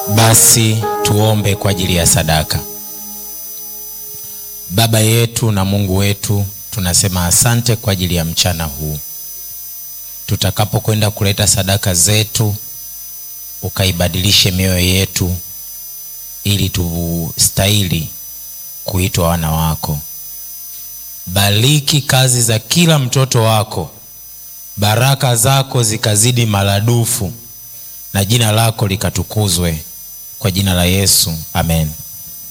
Basi tuombe kwa ajili ya sadaka. Baba yetu na Mungu wetu, tunasema asante kwa ajili ya mchana huu. Tutakapokwenda kuleta sadaka zetu, ukaibadilishe mioyo yetu ili tustahili kuitwa wana wako. Bariki kazi za kila mtoto wako, baraka zako zikazidi maradufu, na jina lako likatukuzwe, kwa jina la Yesu, amen.